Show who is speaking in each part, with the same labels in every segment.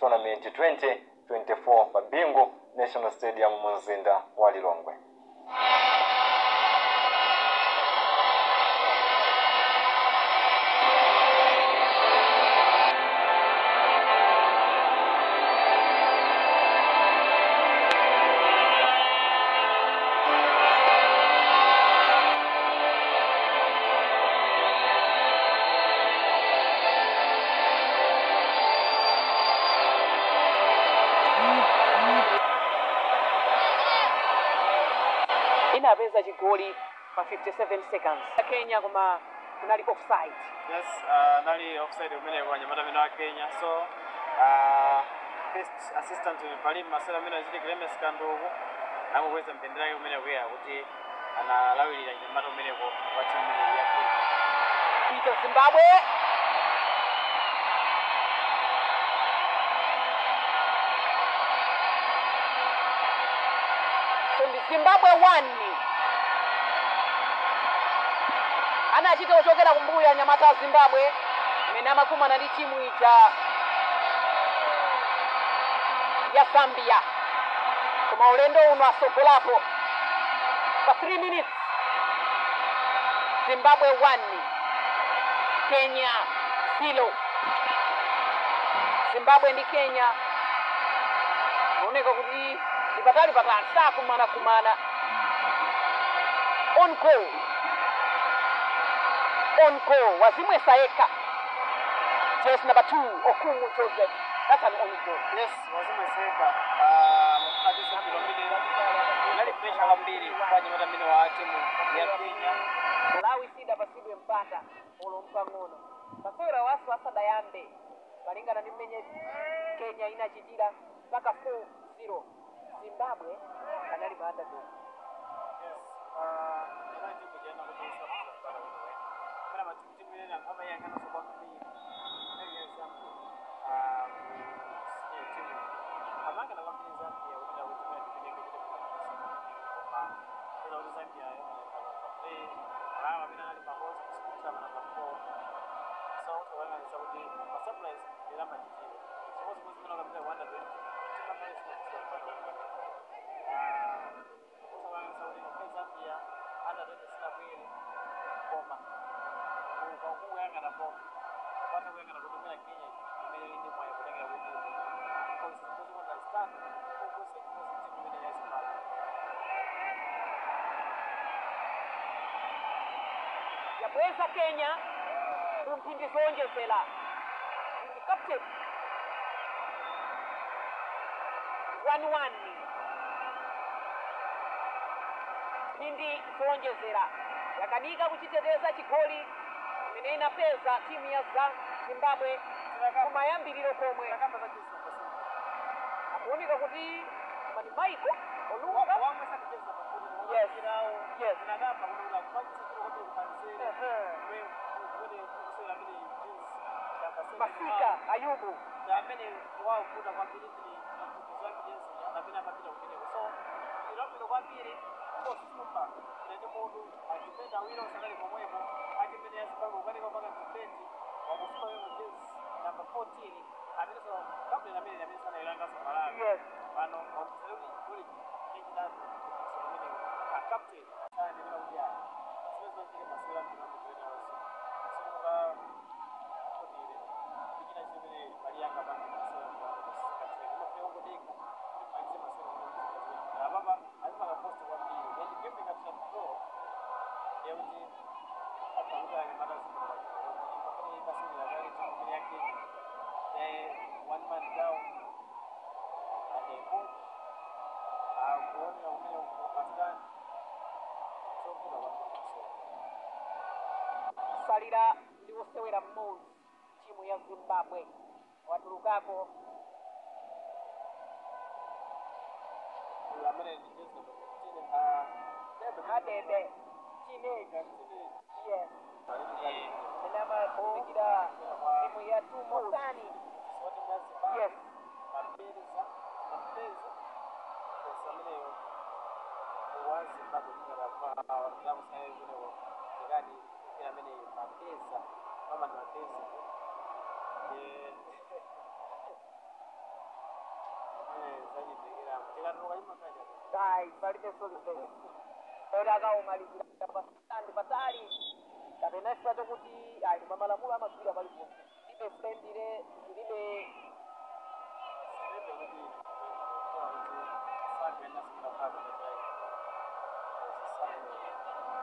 Speaker 1: tournament 2024 pa bingu national stadium mu mzinda wa lilongwe
Speaker 2: inapeza chigoli pa 57 seconds kenya koma kunali offside
Speaker 3: yes uh, nali offside umene kwa nyamata mino wa kenya so uh, first assistant palim masera mino aziti clemens kanduku namukweza mpendera yake umene kuya kuti analawirira nyamata umeneko wa timu imene ya kenya
Speaker 2: Peter Zimbabwe so ndi Zimbabwe 1 anachita kuchokera kumbuyo anyamata a Zimbabwe imene amakumana ndi timu ija ya Zambia koma ulendo uno asogolapo pa 3 minutes Zimbabwe 1 Kenya zero. Zimbabwe ndi Kenya oneka kuti lipatali patali sakumana kumana on goal on goal wazimwesa yekha jersey number 2 Okumu Joseph that's an on goal
Speaker 3: yes wazimweseka uh, mafuna tisu kwambiri nali pressure kwambiri kwa nyamata mino wa timu ya kenya
Speaker 2: malawi sidapasidwe mpata olompa ng'ono masewera wasu asadayambe malingana ndi mmene kenya inachitira mpaka 4-0 zimbabwe anali maandadog
Speaker 3: Yes, uh, ina timu jana kuti isakuza kubala wewe. Kana matimu timu ile nkama yanga na soba mbili. Ndio example. Ah, sio timu. Amanga na wapinzani Zambia wenda kutumia kipindi kile kile kwa kwa. Ila wale Zambia yao na kwa play. Alama bila nali pa host kusikiliza na kwa 4. So watu wana ni Saudi. Kwa surprise ila majiji. So watu mmoja mmoja kabisa wanda 20. Kama pale sio kwa kusabanga saudi kwa zambia hata tete sina kweli koma kwa kuyangana koma kwata kuyangana kutumira kenya imene indi mwayo kulengera kuti because because understand focus and positive imene yasimama
Speaker 2: yabweza kenya mu mphindi zowonjezera ndi captain 1-1 mphindi zowonjezera yakanika kuchiteteza chigoli imene inapeza timu ya za zimbabwe kumayambiriro komwe
Speaker 3: takamba za jinsi kwa
Speaker 2: akuoneka kuti mani maiko olunga
Speaker 3: wamwe sakacheza pakuli
Speaker 2: Yes.
Speaker 3: kinawo
Speaker 2: Yes.
Speaker 3: inagamba kunola kupakisa kile kote kupanzere
Speaker 2: Ehe.
Speaker 3: we kule kusela vile jinsi ya
Speaker 2: masika ayubu
Speaker 3: na amene wakuda kwambiri tili maphukizo ake yense anapena amapita kumeneko so ilapilo kwambiri kosumba nene munthu achipenda awiri osanali pomwepo achimene yazimbabwe kukanika mpaka mdifendi wakufuna wemo jezi namba 14 ameneso kabuleni amene amene sanayilangaso malawi
Speaker 2: yes
Speaker 3: pano wakuteleuti goli echidatu kumeneko acaptain sanenera kuti ayi siwezachike masewera mdinamutoenawonso simunga kodire kuchina chimene maliyanga pange masewera mdinamutosikatene umafika ungodeka kuti malize masewera mdinamutosikatene apapa azipanga post kwambiri and game ikapita draw yekuti apakuti anyamata zimbabwe pamene ipasinira kale timu imene yake one man down and a coach akuonera umene upatikani sokuda kwambiri masewera
Speaker 2: salira ndi wosewera mmodzi timu ya zimbabwe watulukako
Speaker 3: uyu amene ndi jezi number 15 ah debe
Speaker 2: hadebe chineji
Speaker 3: Teenage.
Speaker 2: yes
Speaker 3: Eh,
Speaker 2: ene amatumikira timu ya tumosani
Speaker 3: sote mwazi
Speaker 2: yes
Speaker 3: mapeza mapeza pesa ameneyo wazi bado ngara ndakusaya kunewo ngani ina amene mapeza kama ni mapeza Eh, akatuluka chimakaja
Speaker 2: Dai, palibe solution. Ora akaumalizira pasandi patali. Kapena chifukwa chokuti ayi mamalamulo amagwira palipo. Libe friendly, libe
Speaker 3: Sirebe kuti kwa kuti sagenda sikapaka netai. Sisame.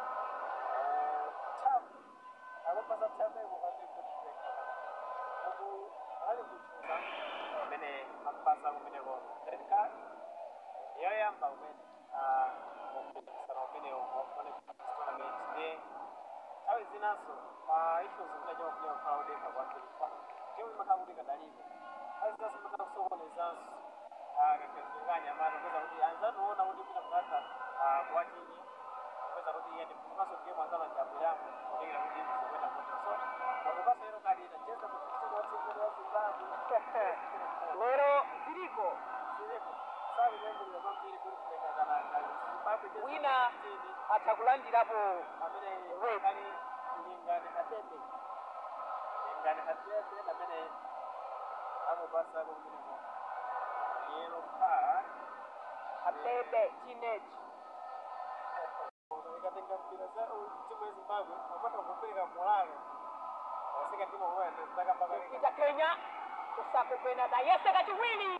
Speaker 3: Tap. Akupasa tap mukati kuti break. Uku ali kuchuza kumene akupasa kumene ko. Red card. yoyamba kumene okupikisana kumene wakufane tournament ne nthawi zinanso pa issues zimene chakufuna kukhala kudekha kwambiripa timu imakhala kuti kadalipo nthawi zinanso imakhala kusokonezanso kakazinganya mati kweza kuti anzationa kuti pita kukatha kuwachinyi kweza kuti iye ndimaso game anzamajambiramo kutengera kuti zikwenda kuti so akupasa ero kalita cheza kupitisa kwa timu ya Zimbabwe
Speaker 2: lero ziliko
Speaker 3: zilipo sabi kuyambirira kwambiri kuli kulekazana Zimbabwe cheza
Speaker 2: wina
Speaker 3: chini
Speaker 2: atha kulandirapo
Speaker 3: amene
Speaker 2: Wait.
Speaker 3: kali lingani hatete lingani hatete amene amupasa kumeneko yellow card
Speaker 2: atebe teenage
Speaker 3: ikatenga mpira za timu ya Zimbabwe wapata kupeleka morale wasika timu huwa ndaka mpaka
Speaker 2: kupita Kenya kusako penata yese kachiwiri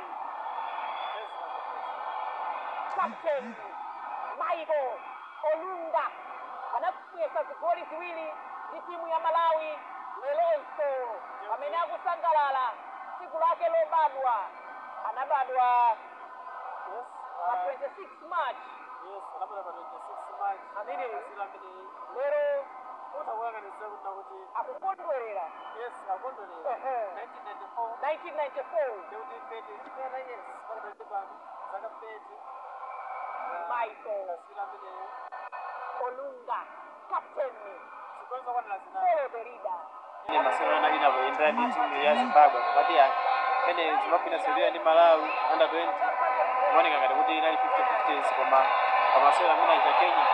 Speaker 2: captain Michael Olunga anakuyesa zigoli ziwili ndi timu ya Malawi lelonso pamene akusangalala tsiku lake lobadwa anabadwa
Speaker 3: yes
Speaker 2: pa
Speaker 3: uh,
Speaker 2: 26 March
Speaker 3: yes anabada pa 26 March
Speaker 2: Amene.
Speaker 3: asila amene
Speaker 2: lero
Speaker 3: utakulanganiza kuti nakuti
Speaker 2: akukondwerera
Speaker 3: yes akondolera
Speaker 2: Ehe.
Speaker 3: 1994
Speaker 2: 1994
Speaker 3: Ndeuti pete chipera yes panopendi pano zaka pete
Speaker 2: Michael
Speaker 3: kasira ameneyo
Speaker 2: Olunga captain
Speaker 3: zikoniza kwanira zina
Speaker 2: follow the leader
Speaker 3: ine masewera ina kuendera ndi timu ya zimbabwe pati ya pene zimbabwe inasewera ndi malawi under 20 kuoneka ngati kuti inali 50 koma pamasewera amene aita kenya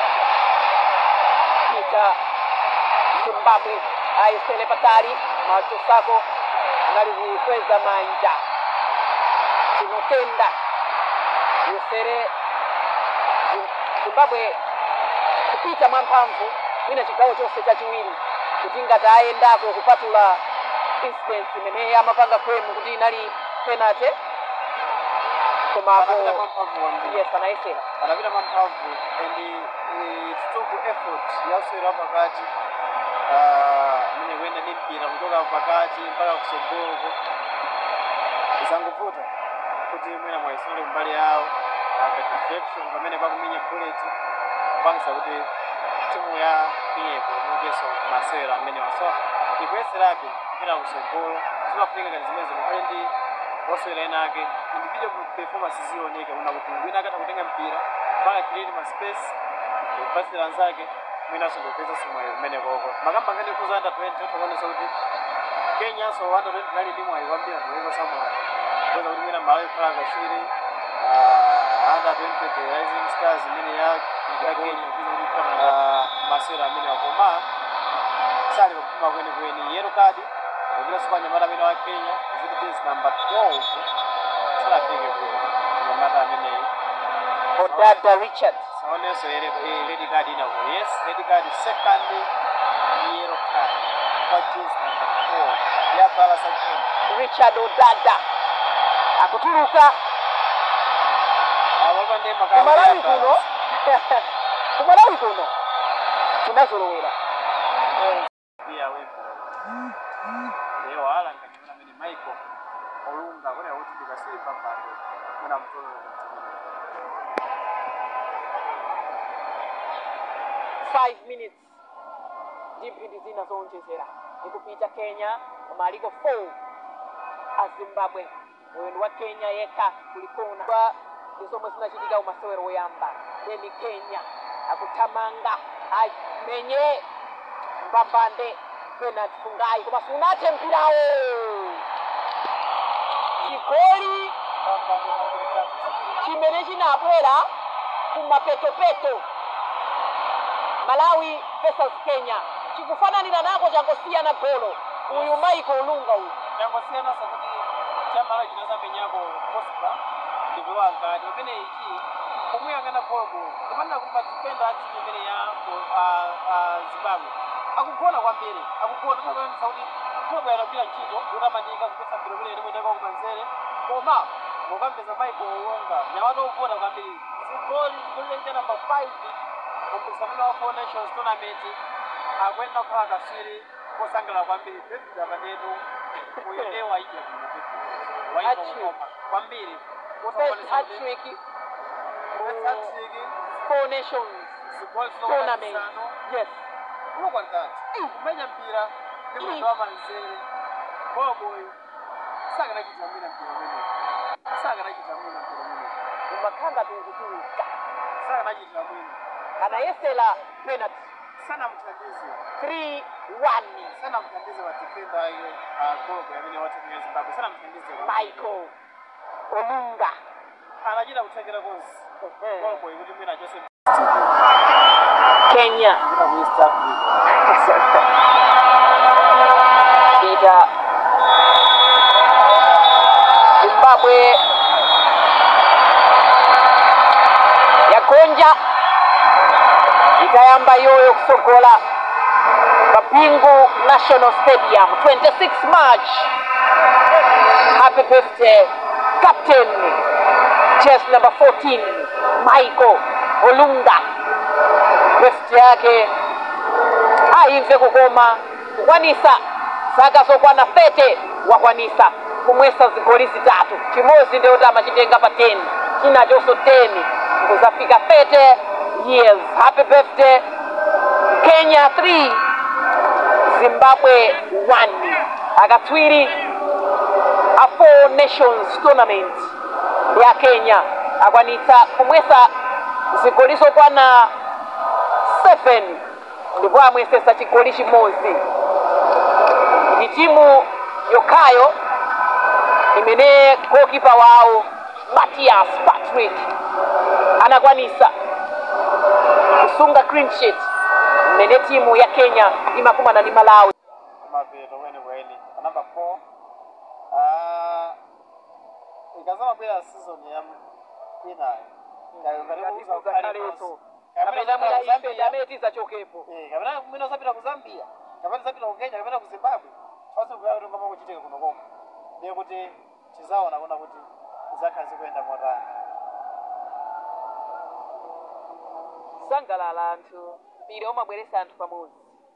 Speaker 2: Peter Zimbabwe ayesere patali macho sako anali kukweza manja tinotenda yesere Zi- Zimbabwe kupita mwamphamvu mwina chigawo chonse chachiwiri kuti ngati ayendako kupatula incident imene amapanga kwemu kuti inali penalty komapo
Speaker 3: anapita mwamphamvu kwambiri
Speaker 2: yes anayesera
Speaker 3: anapita mwamphamvu and eh, it took effort yasewera pakati amene kuyenda ndi mpira kuchoka pakati mpaka kusogoloko zangovuta kuti mwina mwayisunule kumbali yawo ka deflection pamene pakumenya bullet kupangisa kuti timu ya kinyepo mukeso masewera amene waso ikuyeserabe kupita kusogolo zimafunika ngati zimene zimukhale ndi osewera ena ake individual performance zioneka kuna kuti wina akatha kutenga mpira mpaka create ma space kupasira anzake mwinaso ndikupeza simwayo kumene koko makamba ngati kuza under 20 othakuonesa kuti kenyanso under 20 nali ndi mwayi kwambiri anthu samwayo kuweza kuti mwina malawi khala kasiri under 20 the rising stars imene ya ya kenya kuweza kuti khala masewera amene akoma sali kupuma kwenikweni yellow card kupita supanyamata amene wa kenya ziti jezi number 12 salafike kuno nyamata ameneyi
Speaker 2: Odada Richard
Speaker 3: saonenso ere eh, red card inako yes red card second yellow card kwa jezi number 4 ya balasa game
Speaker 2: Richard Odada akutuluka
Speaker 3: awapa ndi
Speaker 2: kumalawi kuno kumalawi kuno tinazolowera
Speaker 3: pia wepo leo ala nganyona mene Michael olunga kone kuti ndikasimba pande muna mtolo mtimini
Speaker 2: 5 minutes ndi mphindi zina zowonjezera ikupita kenya koma aliko 4 a zimbabwe uyu ndi wa kenya yekha kulikona kwa ndi zomwe zinachitika umasewero woyamba then kenya akuthamanga amenye mbambande penalty fungayi koma sunathe mpirawo chigoli chimene chinabwera kumapetopeto malawi versus kenya chikufananira nako changosiyana golo uyu michael olunga uyu
Speaker 3: changosiyana sakuti chamalawi chinazamenyako pospa ndipewa ngati pamene ichi kumuyang'ana bolobo ndimanena kuti madifenda a timu imene ya Mo- a- a zimbabwe akugona kwambiri akugona tinakuyanisa kuti bolobo yanagwira ntchito yotamandika kupesa mpira umene limwendeka kumanzere koma mukamveza maiko olonga nyamata ogona kwambiri zigoli zigoli namba 5 kumpikisano wa four nations tournament akwenda kukhala kaswiri kosangalala kwambiri david amanetu uyo waija
Speaker 2: Hat-trick.
Speaker 3: kwambiri
Speaker 2: First hat-trick
Speaker 3: Hat-trick,
Speaker 2: Four Nations
Speaker 3: zigoli
Speaker 2: tournament.
Speaker 3: zisanu
Speaker 2: Yes.
Speaker 3: unokwandati kumenya mpira ndi mwendo wa manzere boboyo sakanachita mwina mpira umene sakanachita mwina mpira umene
Speaker 2: Umakhanga tukutuluka.
Speaker 3: sakanachitira mwina
Speaker 2: Anayesela penalty.
Speaker 3: sanamthandize
Speaker 2: 3-1.
Speaker 3: sanamthandize madifenda ake agologo amene watemera zimbabwe sanamthandize
Speaker 2: Michael Olunga.
Speaker 3: anachita kuthekera konse gologo ikuti mwina chose
Speaker 2: Kenya.
Speaker 3: kupita ku east africa
Speaker 2: Peter Zimbabwe yagonja itayamba yoyo kusogola Mapingu National Stadium 26 March. Happy birthday captain chess number 14 Michael Olunga. Birthday yake aimve kukoma kukwanisa zaka zokwana 30 wakwanisa kumwesa zigoli zitatu chimodzi ndio kuti amachitenga pa 10 chinachonso 10 kuzafika 30 years happy birthday kenya 3 zimbabwe 1 akatswiri a four nations tournament ya kenya akwanitsa kumwesa zigoli zokwana 7 ndipo amwesesa chigoli chimodzi ndi timu yokhayo imene gokipa wawo matias patrick anakwanisa kusunga clean sheet mmene timu ya kenya imakumana ndi malawi
Speaker 3: kumapeto kwenikweni anamba 4 Ah, ikazamabwera season ya inayo
Speaker 2: amene tizachokepo
Speaker 3: kapena mwina usapita ku zambia kapena usapita ku kenya kapena ku zimbabwe pasi kuya kuti ngoma kuchitika kuno koko ndiye kuti tizaona kuona kuti zakhala zikuyenda motani
Speaker 2: sangalala anthu mpira umabweretsa anthu pamodzi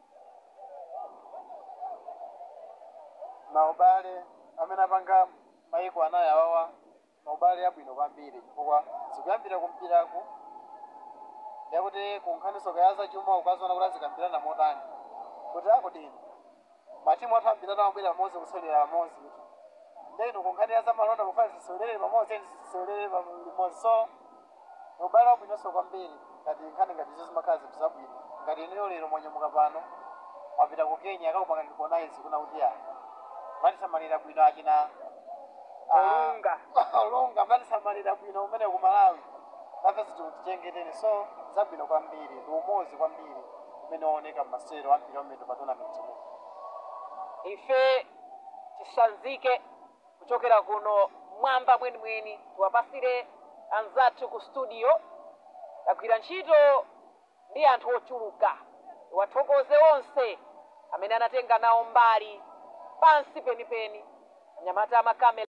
Speaker 3: maubale amene apanga maiko anayi awawa maubale abwino kwambiri chifukwa zikuyambira kumpiraku ndekuti kunkhaniso kayaza chuma ukaziona kuti azikambirana motani kuti akudini matimu athu ambirana amabwera pamodzi kusolera pamodzi kuti ndeno kunkhani ya zamalonda kufana zisolere pamodzi zisolere limodzi so maubale abwinonso kwambiri ngati nkhani ngati izo zimakhala zinthu zabwino ngati ineyo lero mwanyamuka pano mwapita ku kenya akakupanga ndikuonaizi kuna kuti ya matisamalira bwino akina
Speaker 2: Olunga.
Speaker 3: olunga matisamalira bwino umene ku malawi nafe zitichengeteni so zabwino kwambiri ndi umozi kwambiri umene waoneka mmasewero ambiri amene pa tournament imene
Speaker 2: ife tisanzike kuchokera kuno mwamba mwenimweni tiwapasire anzathu ku studio tagwira ntchito ndi anthu ochuluka tiwathokoze onse amene anatenga nawo mbali pansi penipeni anyamata amakamera